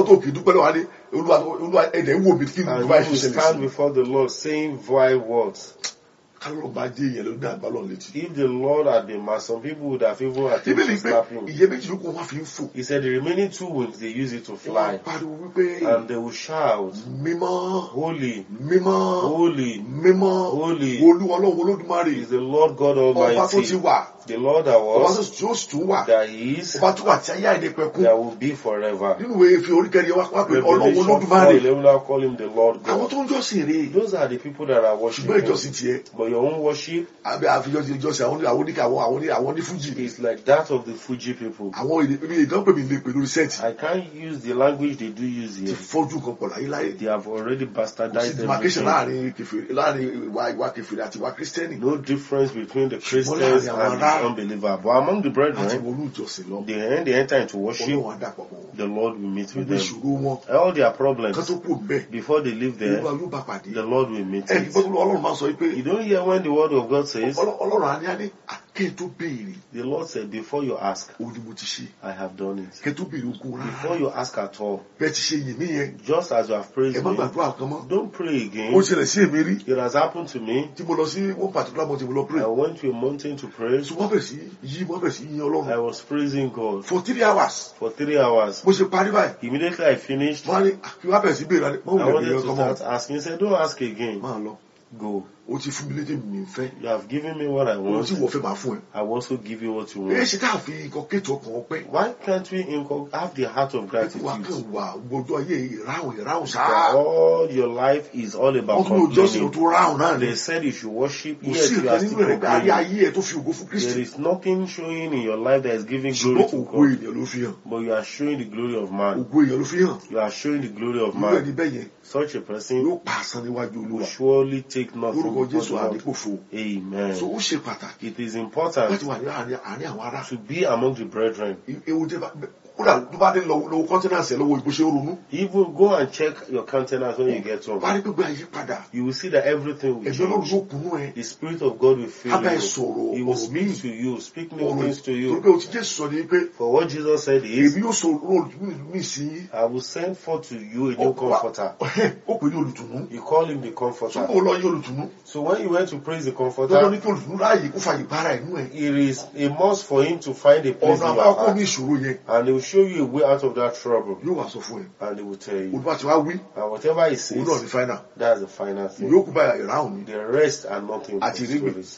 àwọn tó kì í dúpẹ́ lọ́wọ́ adé olúwa olúwa ẹ̀dẹ̀ ń wò mí kí n And dúpẹ́ you will ìṣẹ̀lẹ̀ stand sí before the Lord saying vile words. kálọ̀ bá dé ìyẹn ló ní àgbà lọ́n létí. If the Lord had been mad, some people would have even attempted bíbélì to pé slap him. ìyẹn méjì ló kó wọn fi ń fò He said the remaining two wings, they use it to wọ́n fly. pariwo wípé And they will shout, mímọ́ Holy, mímọ́ holy, mímọ́ holy olúwa ọlọ́run olódùmarè is the Lord God ọba tó ti Almighty, wà the Lord that ọba tó was, tí ó sì tún wà that is, ọba tó wà tí ayé àìní pẹ̀kún that will be forever. nínú ìwé fi oríkẹ́ni wá wá pé ọlọ́run Revelation 4, olódùmarè they will now call him the Lord àwọn God. tó ń jọ́sìn rè Those are the people that are ṣùgbọ́n worshiping. ìjọsìn tiẹ̀ But your own worship àbí àfijọ́sìn ìjọsìn àwọn àwọn oníkà àwọn àwọn ní àwọn ní fújì is like that of the Fuji people. àwọn èdè ibi ìdánpè mi lè pè lórí sẹ́ẹ̀tì I can't use the language they do use ti here. fọ́jú kan pọ̀ láyé láyé They have already kò sí bastardized demarcation everything. láàrin kèfèrí láàrin ìwà ìwà kèfèrí àti ìwà kírísítẹ́nì No difference between the láàrin Christians àwọn and ará- the unbeliever. But among the àti brethren, wọnú ìjọsìn lọ they, when they enter into worship, ọlọ́run àdàpọ̀ mọ́ wọn the Lord will meet with gbogbo them. ìṣòro wọn All their kan problems, tó kù bẹ́ẹ̀ before they leave there, olúwa yóò bá pàdé the Lord will meet ẹni it. gbọ́dọ̀ ọlọ́run máa sọ pé You don't hear when the word of God says, Ọlọ́- ọlọ́run á ní á ní àkẹ́ tó béèrè the Lord said, before you ask, òun ni mo ti ṣe I have done it. kẹ́ tó béèrè ogun rárá Before you ask at all, bẹ́ẹ̀ ti ṣe yìn mí yẹn just as you have ẹ praised má me, gbàdúrà kan mọ́ don't pray ó again. ṣẹlẹ̀ sí èmi rí It has happened to me. tí mo lọ sí one particular month tí mo lọ pray I went to a mountain to pray. so wọ́n bẹ̀ sí yí wọ́n bẹ̀ sí yín I ọlọ́run was praising God for three hours for three hours. mo ṣe parí báyìí Immediately I finished, wọ́n á ní kí wọ́n bẹ̀ sí béèrè mọ́ I òun wanted lè to béèrè ọkọ mọ́ start asking. He said, Don't ask again. máa lọ Go. ó ti fún mi lédè mi fẹ́ You have given me what I ohun want. tí wọ́n fẹ́ máa fún ẹ I will also give you what you ẹ want. ṣe ká fi nǹkan kéètò ọkàn ọpẹ́ Why can't we inco- have the heart of wà gratitude? kàn wà gbọdọ̀ ayé ìráhùn ìráhùn That sáà all your life is all wọ́n about tún lò jọ́sìn complaining. tó ráhùn náà ni They said you should worship, kò yet sí you nǹkan are nínú still rẹ̀ pé ayé complaining. ayé ẹ tó fi ògo fún There Kristi is nothing showing in your life that is giving glory ṣùgbọ́n to ògo God, ènìyàn ló fi hàn but you are showing the glory of man. ògo èèyàn ló fi hàn You are showing the glory of irú ẹni man. bẹ́ẹ̀ yẹn Such a person yóò pa àsán níwájú will olúwa surely take nothing lórúkọ before Jésù the Lord. àdìpòfo so Amen. ó ṣe pàtàkì It is láti important wà ní àárín àárín àwọn ará to be among the brethren. ewu tẹ bá kódà tó bá dé lọ́wọ́ lọ́wọ́ kọ́ńtínàsì ẹ̀ lọ́wọ́ ìbò ṣe ń ronú Even go and check your countenance when you get home. wà á rí gbogbo àyè padà You will see that everything will ẹ̀mí ọlọ́run change. yóò kúnú ẹ The Spirit of God will fill Abẹ́ you. sọ̀rọ̀ He will ọ̀rọ̀ míì. speak to you, speak new ọ̀rọ̀ things to torí you. pé o ti Jésù sọ ni pé For what Jesus said is, èmi yóò sọ róòlù mi sí yín I will send forth to you a new Ó- wá- comforter. ó pè ní olùtùnú You call him the tó comforter. kó lọ yín olùtùnú So when you went to praise the lọ́dọ̀ comforter, ní kí olùtùnú ráàyè kó fàyè bára ẹ̀ nú ẹ̀ it is a must for him to find a place ọ̀nà in your àbáyọ kó ní heart. ìṣòro yẹn And he will show you a way out of that trouble. yóò wá sọ fún ẹ And he will tell you. olùbá ti wá wí And whatever he òun náà ní says, fáínà that's the final thing. ìyókù báyà ìráhùn ni The rest are nothing but Àti rígbìn. stories.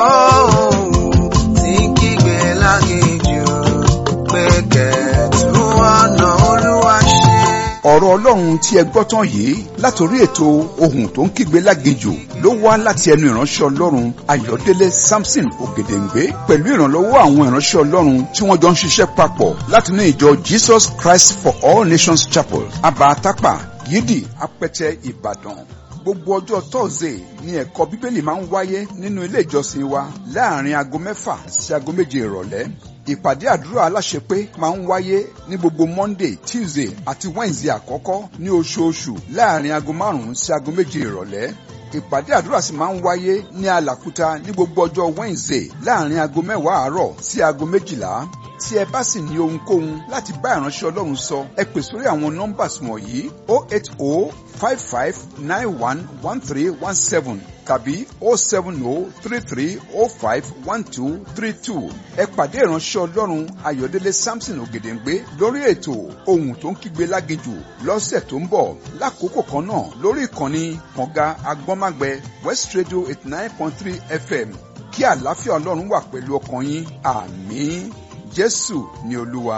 tí ń kígbe láginjù pé kẹ̀tù ọ̀nà olúwa ṣe. ọ̀rọ̀ ọlọ́run tí ẹ gbọ́ tán yìí látòrí ètò ohun tó ń kígbe láginjù ló wá láti ẹnu ìránṣẹ́ ọlọ́run ayọ̀délé samson ògèdèǹgbé pẹ̀lú ìrànlọ́wọ́ àwọn ìránṣẹ́ ọlọ́run tí wọ́n jọ ń ṣiṣẹ́ papọ̀ látinú ìjọ jesus christ for all nations chapel abatapa yídì apẹtẹ ìbàdàn gbogbo ọjọ́ tọ́sídẹ̀ẹ́ ni ẹ̀kọ́ bíbélì máa ń wáyé nínú ilé ìjọsìn wa láàrin aago mẹ́fà sí aago méje ìrọ̀lẹ́ ìpàdé àdúrà aláṣepé máa ń wáyé ní gbogbo monday tuesday àti wednesday àkọ́kọ́ ní oṣooṣù láàrin aago márùn-ún sí aago méje ìrọ̀lẹ́ ìpàdé àdúrà sì máa ń wáyé ní alàkúta ní gbogbo ọjọ́ wednesday láàrin aago mẹ́wàá àárọ̀ sí aago méjìlá tí ẹ bá sì ní ohunkóhun láti bá ìránṣẹ́ ọlọ́run sọ ẹ pè sórí àwọn nọ́mbàs wọ̀nyí o eight o five five nine one one three one seven tàbí o seven o three three o five one two three two ẹ pàdé ìránṣẹ́ ọlọ́run ayọ̀délé samson ògèdèǹgbé lórí ètò ohun tó ń kígbe láginjù lọ́sẹ̀ tó ń bọ̀ lákòókò kan náà lórí ìkànnì kànga agbọ́nmágbẹ west radio eighty nine point three fm kí àlàáfíà ọlọ́run wà pẹ̀lú ọkàn yín àmín jésù ni olúwa.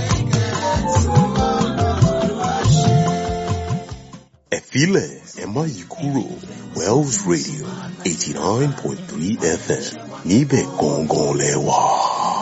ẹ̀fílẹ̀ ẹ má yí kúrò wells radio eighty nine point three fm níbẹ̀ gangan lẹ wà.